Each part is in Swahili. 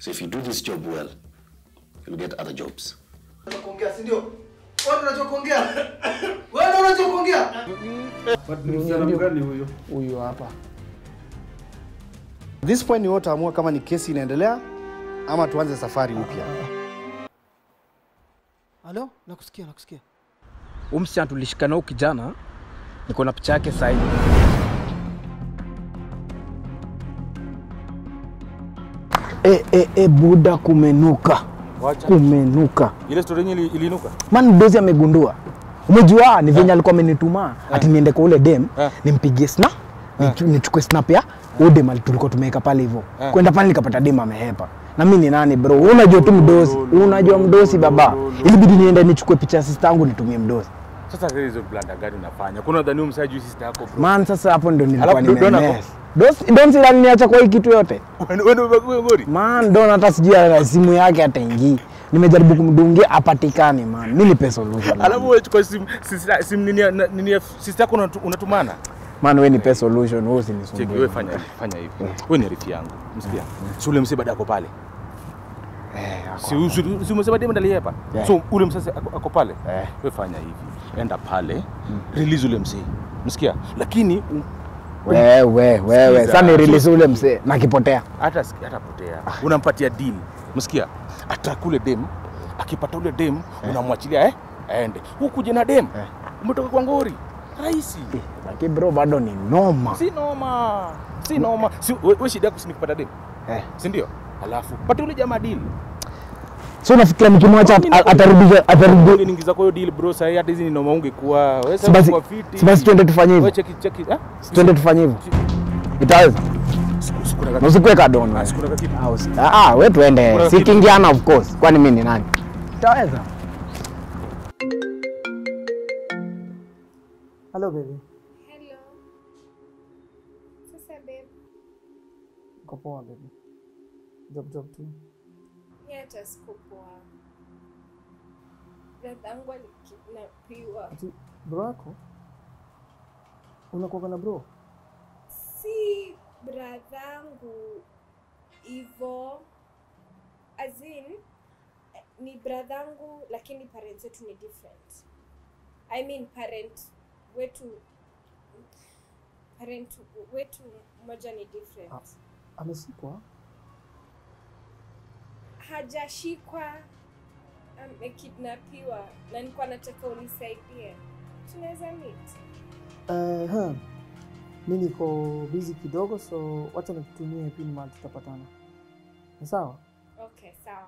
So if you do this job well, you'll get other jobs. kuongea si ndio? Wewe unajua kuongea? Wewe unajua kuongea? Msichana mgani huyo? Huyu hapa. This point ni wote amua kama ni kesi inaendelea ama tuanze safari upya. Halo, nakusikia, nakusikia. Huyu msichana tulishikana huyu kijana, niko na picha yake sasa hivi. E, e, e, buda kumenuka. Wacha. Kumenuka. Ile story yenyewe ili- iliinuka. Man dozi amegundua. Umejua ni venye alikuwa amenituma ati niende kwa ule dem Eh. nimpigie snap nichu- nichukue snap ya huyo dem ali- tulikuwa tumeweka pale hivyo. Eh. Kwenda pale nikapata dem amehepa. Na mimi ni nani bro? Wewe Unajua tu mdosi. Unajua mdosi baba. Ilibidi niende nichukue picha ya sister yangu nitumie mdosi. Sasa hizo blanda gani unafanya? Kuna dhani umsaya juu sister yako bro. Man sasa hapo ndo nilikuwa Alafu Don- Don ako- nimemess. Dosi donsi aliniacha kwa hii kitu yote. Wewe wewe ndio umekuwa ngori. Man, Don hata sijui ana simu yake ataingii. Nimejaribu kumdungia apatikane man. Mimi nipe solution. man. Alafu wewe chukua simu sister- simu nini ya- na- nini ya sister yako unatu- unatumana. Man, wewe nipe solution, wewe Cheki usinisumbue. wewe fanya hivi, fanya hivi. Wewe ni rafiki yangu. Msikia? Si ule msee bado ako pale. Eh, ako- Si si- si umesema demu ndali hapa. Yeah. So ule msee ako ako pale. Eh. Wewe fanya hivi. Enda pale. Release ule msee. Msikia? Lakini um- Wewe wewe, Sikiza. sasa ni release ule msee na kipotea. hata siki- hata potea unampatia deal msikia ataka ule dem akipata ule dem unamwachilia eh aende hukuja na dem Eh. umetoka kwa ngori rahisi Lakini bro bado ni noma. si noma si noma si we, we shida yako si ni kupata dem Eh. si ndio alafu pata ule jamaa deal So unafikiria nikimwacha Mimi at- atarudisha atarudi ungeniingiza kwa hiyo deal bro sasa hata hizi ni noma ungekuwa wewe Si basi- sasa kwa fiti si basi twende tufanye hivyo. wewe cheki cheki eh twende tufanye hivyo. Itaweza? Siku- siku na Na kaki- usikue kadon wewe. siku na kaki- Ah, usi- Ah, ah, wewe tuende. Kuna Si kitu. kingiana of course. Kwani mimi ni nani? Itaweza? Hello baby. Hello. Sasa babe, Uko poa baby. Job job tu. mi hata sikupoa. Dadangu alikidnapiwa. Ati bro yako? Unakuwa na bro? Si bradhangu hivo, as in eh, ni bradhangu lakini parents wetu ni different. I mean parent wetu parent wetu moja ni different. Ah. Amesikwa? hajashikwa amekidnapiwa na nilikuwa nataka unisaidie tunaweza meet Eh, huh. Mi niko busy kidogo so wacha nikutumie pin mahali tutapatana. Ni sawa? okay sawa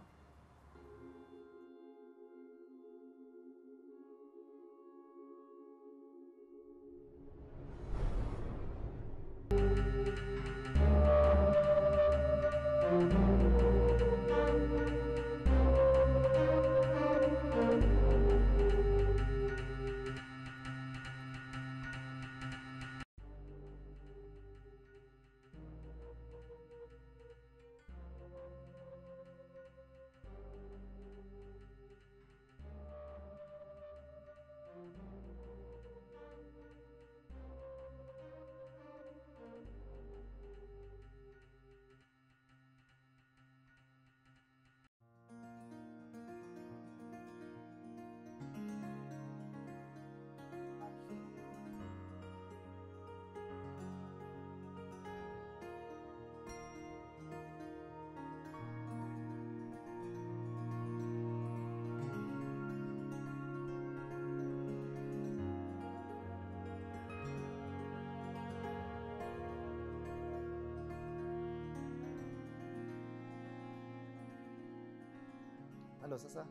Halo, sasa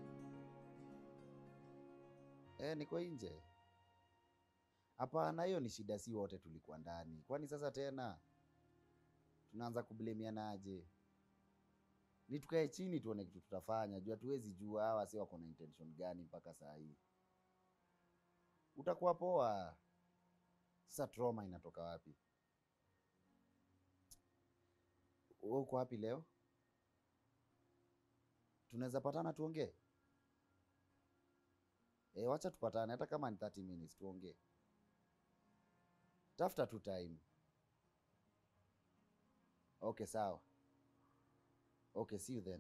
eh, niko nje. Hapana, hiyo ni shida, si wote tulikuwa ndani. Kwani sasa tena tunaanza kublemianaje? Ni tukae chini tuone kitu tutafanya, juu hatuwezi jua hawa si wako na intention gani mpaka saa hii. Utakuwa poa. Sasa trauma inatoka wapi? Wewe uko wapi leo? tunaweza patana tuongee? E, wacha tupatane hata kama ni 30 minutes tuongee. Tafuta tu time. Okay, sawa. Okay, see you then.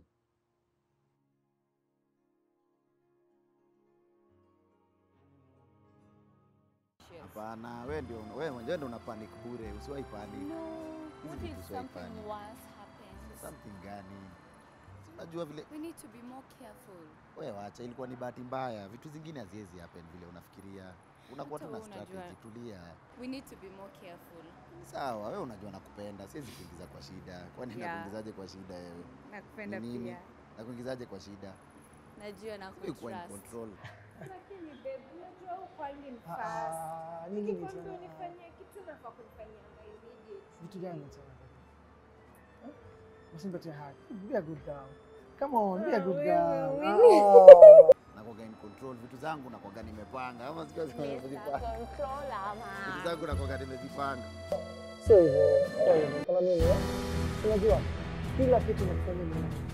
Hapana, wewe ndio wewe mwenyewe ndio una panic bure, usiwahi panic. No, Hizi what vitu if usiwahi something panic. worse happens? Something gani? Si Unajua vile We need to be more careful. wewe wacha, ilikuwa ni bahati mbaya. Vitu zingine haziwezi happen vile unafikiria. Unakuwa tu Hata na wewe unajua. strategy, tulia. We need to be more careful. Sawa, wewe unajua nakupenda, siwezi kuingiza kwa shida. Kwani Yeah. nakuingizaje kwa shida wewe? Nakupenda Ni nini? pia. Nakuingizaje kwa shida? Najua na Wewe kuwa in kutrust. control. Lakini babe, unajua ukwangi ni Ah, fast. ah, nini Nikikwambia tena? unifanyie kitu nafaa kunifanyia immediate. Vitu gani tena? Eh? Usimpatie haki. Be a good girl. Come on, be a good girl. wewe. Ah. Nakuwaga in control, vitu zangu nakuwaga nimepanga. Ama sio Mr. nimezipanga. Controller, Vitu man. zangu nakuwaga nimezipanga. Sio hivyo. Sio hivyo. Kama mimi, eh? unajua kila kitu nakufanya mimi